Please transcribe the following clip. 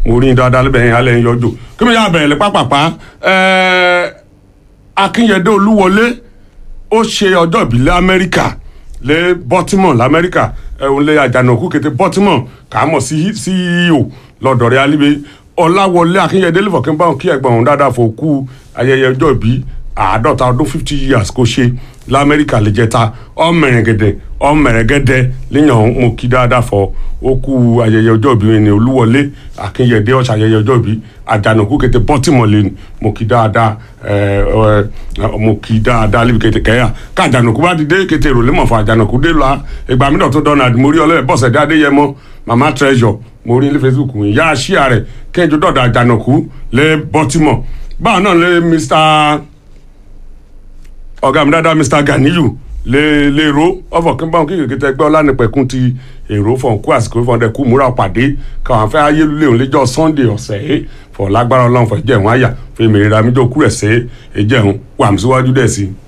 mo rí i dáadáa lẹ́bẹ̀ẹ́ yẹn alẹ́ yẹn yọjọ́ kí mi yà bẹ̀rẹ̀ lẹ́ pápápá ẹ̀ẹ́ akínyẹ̀dé olúwọlé ó ṣe ọjọ́ ìbílẹ̀ amẹ́ríkà lé baltimore lamẹ́ríkà ẹ̀hún lé àjànàkú kété baltimore kà á mọ̀ sí ceo lọ́dọ̀ rẹ̀ alíbe ọláwọlé akínyẹ̀dé lẹ́fọ̀kẹ́ báwọn kí ẹ̀gbọ́n òun dáadáa fò kú ayẹyẹ ọjọ́ ìbí àádọ́ta ọdún fifty years kò ṣe lamẹ́ríkà lè jẹta ọmọrẹ̀gẹ̀dẹ̀ ọmọrẹ̀gẹ̀dẹ̀ léyàn mo kí dáadáa fọ ó kú ayẹyẹ ọjọ́ ìbí ẹni olúwọlé akínyẹ̀dé ọ̀ṣà ayẹyẹ ọjọ́ ìbí àjànàkú kété baltimore lè mo kí dáadáa ẹ ẹ mo kí dáadáa lébi kété kẹ́yà ká àjànàkú bá ti dé kété ìrọ̀lẹ́ mọ̀ fún àjànàkú dé la ìgbà mi dọ̀tún dọ́nà àdìmórí ọlọ́yẹ̀ bọ̀sẹ̀ dé adéyẹmọ mama treasure mo rí ní facebook ìyá àṣìá rẹ̀ kẹ́ńjọ dọ̀dọ̀ àjànàkú lé baltimore báwọn náà lé mr ọ̀gá mi dáadáa mr ganiyu lè lè ro ọ̀fọ̀ kí n bá wọn kí kìkì tẹ gbọ́ lánàpẹ̀kún ti èrò fọ̀n kú àsìkò fọ̀n dẹ̀ kú múra pàdé káwọn afẹ́ ayélujára òun lẹ́jọ́ sunday ọ̀sẹ̀ ẹ̀ fọ̀ lágbára ọlọ́run fọ̀ jẹ̀wọ̀n àyà fún èmi ìrora mi jọ kú rẹ̀ sẹ́ ẹ̀ jẹ̀wọ̀n wà mí síwájú dẹ̀ sí i.